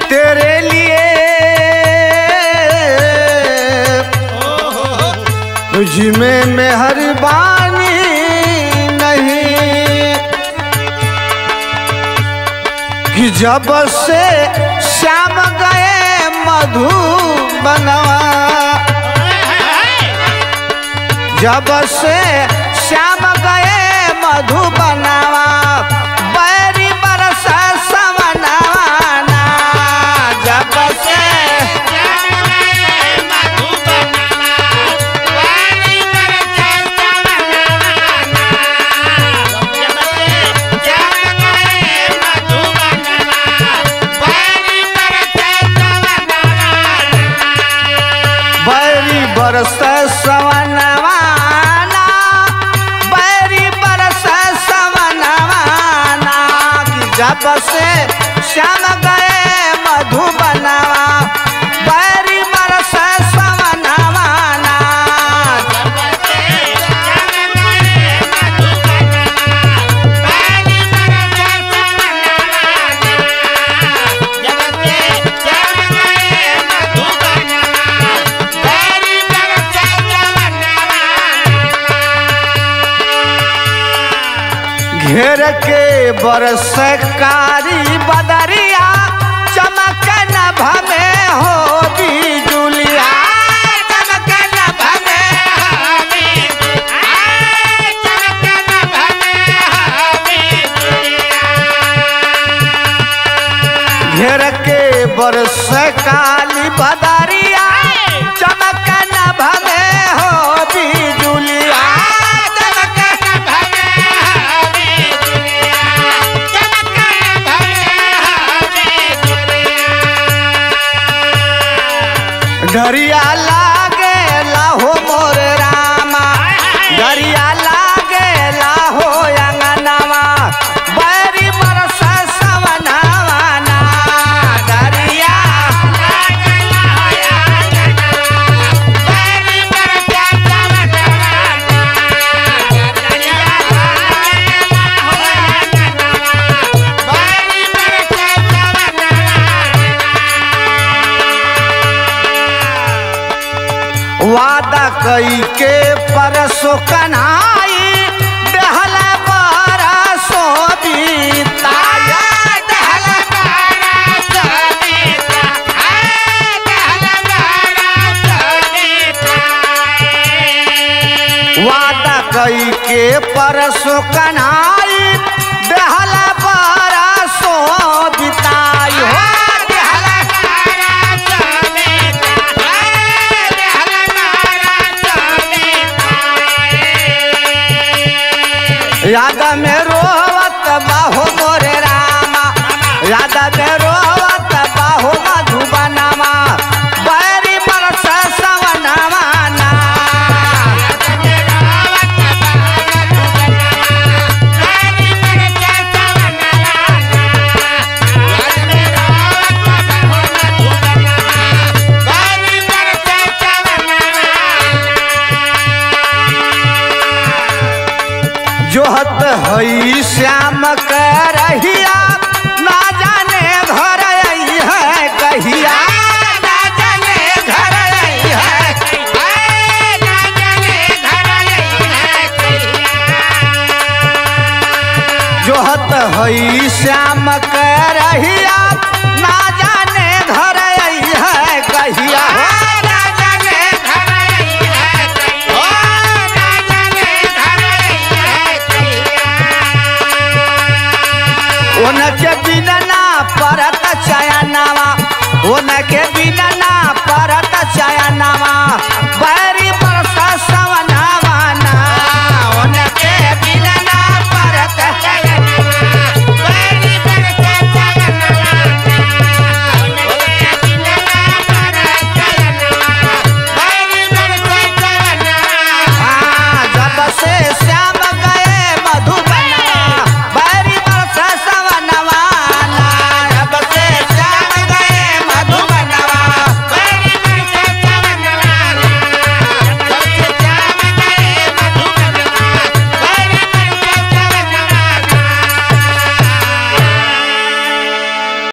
तेरे लिए तुझ में मेहरबानी नहीं कि जब से श्याम गए मधु बनवा जब से श्याम गए मधु बनावा बैरी बरस समनवाना जब से बैरी बरस सवनवाना बैरी बरस सवनवाना कि जब से श्याम गए मधु बनावा बैरी बरस सवनवाना घेर के बरस कारी बदरिया चमक नभ में हो बिजुलिया चमक नभ में घेर के बरस काली बदरिया चमक नभ में हो बिजुलिया चमक नभ डरिया लागे लाहो मोर रामा डरिया लागे लाहो अंगनवा बैरी बरस सवनावाना डरिया वादा कई के परसो कन्हाई दहला परसो बीताया दहला वादा कई के परसो कन्हाई